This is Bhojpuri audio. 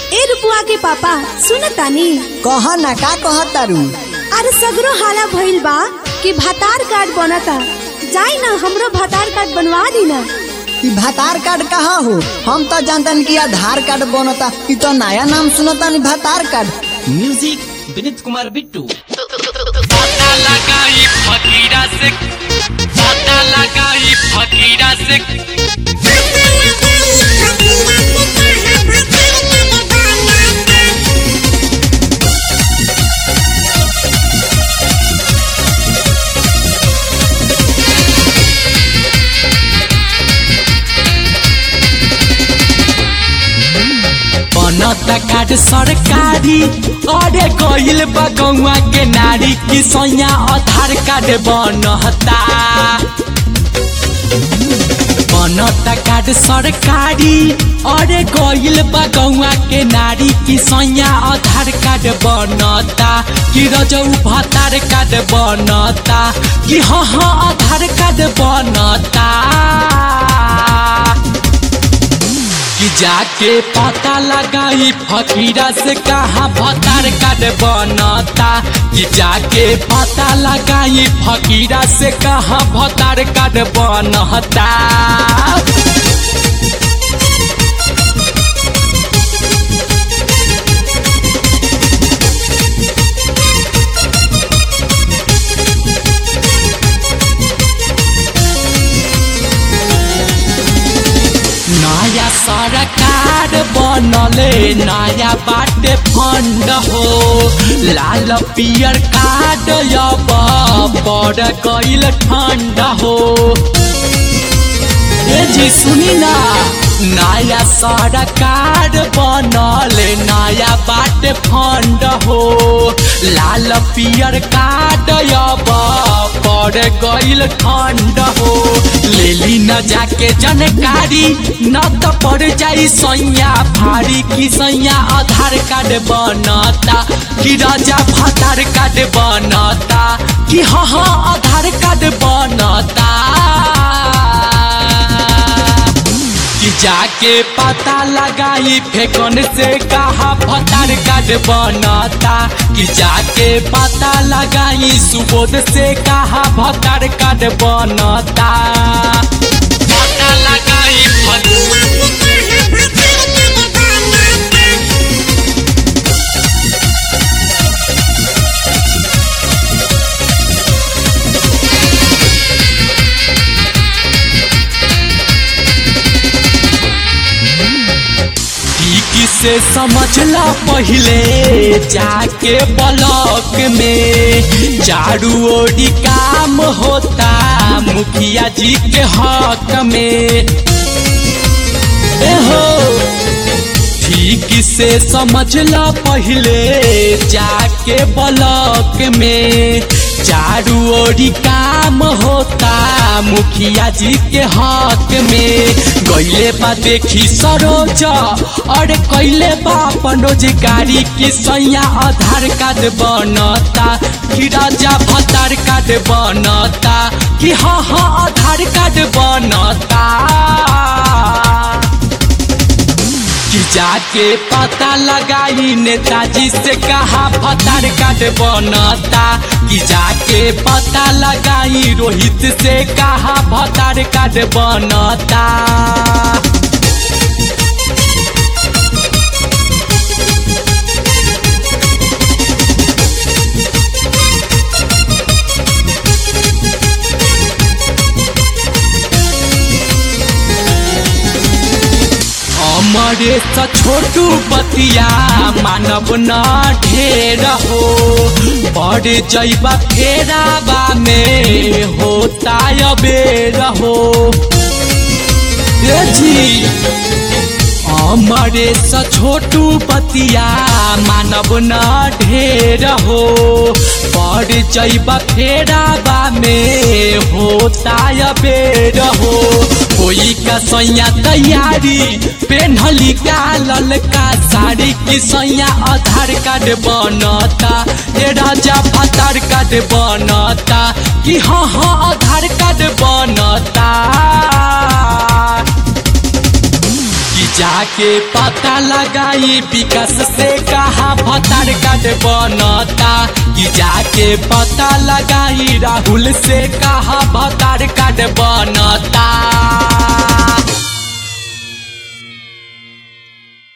ए रुपुआ के पापा सुन तानी कह ना का कह तारू अरे सगरो हाला भइल बा कि भातार कार्ड बनता जाई ना हमरो भातार कार्ड बनवा दी ना ई भातार कार्ड कहा हो हम तो जानतन कि आधार कार्ड बनता ई तो नया नाम सुनता नहीं भातार कार्ड म्यूजिक विनीत कुमार बिट्टू पता लगाई फकीरा से पता लगाई फकीरा से बनता कार्ड सरकारी अरे गइल बा गौवा के नारी की सैया आधार कार्ड बनता बनता कार्ड सरकारी अरे गइल बा गौवा के नारी की सैया आधार कार्ड बनता कि रजऊ भतार कार्ड बनता कि हाँ हाँ आधार कार्ड बनता कि जाके पता लगाई फकीरा से कहा भतार कार्ड बनता कि जाके पता लगाई फकीरा से कहा भतार कार्ड बनता नया सरकार बनले नया बाटे फंड हो लाल पियर कार्ड अब बड़ गइल ठंड हो ए जी सुनी ना नया सरकार बनल नया बाटे फंड हो लाल पियर कार्ड अब पड़ गइल ठंड हो लेली न जाके जानकारी न त पड़ जाई सैया भारी की सैया आधार कार्ड बनता कि राजा भातार कार्ड बनता कि हाँ हाँ आधार कार्ड बनता कि जाके पता लगाई फेकन से कहा भतार कार्ड बनता कि जाके पता लगाई सुबोध से कहा भतार कार्ड बनता पता लगाई फकीरा ठीक से समझला पहले जाके ब्लॉक में झाड़ू ओडी काम होता मुखिया जी के हक में ए हो ठीक से समझला पहले जाके ब्लॉक में चारू ओरी काम होता मुखिया जी के हक में गईले बा देखी सरोज और कैले बा अपन रोजगारी की सैया आधार कार्ड बनता कि राजा भतार कार्ड बनता कि हाँ हाँ आधार कार्ड बनता कि जाके पता लगाई नेताजी से कहा भतार कार्ड बनता कि जाके पता लगाई रोहित से कहा भतार कार्ड बनता अमरे स छोटू बतिया मानव न ढेर हो बड़ जैबा फेराबा में होता अबेर हो ए जी अमरे स छोटू बतिया मानव न ढेर हो बड़ जैबा फेराबा में होता अबेर हो कोई का सैया तैयारी पेन्हली का ललका साड़ी की सैया आधार कार्ड बनता ए राजा भातार कार्ड बनता कि हाँ हाँ आधार कार्ड बनता कि जाके पता लगाई विकास से कहा भतार कार्ड बनता कि जाके पता लगाई राहुल से कहा भतार कार्ड बनता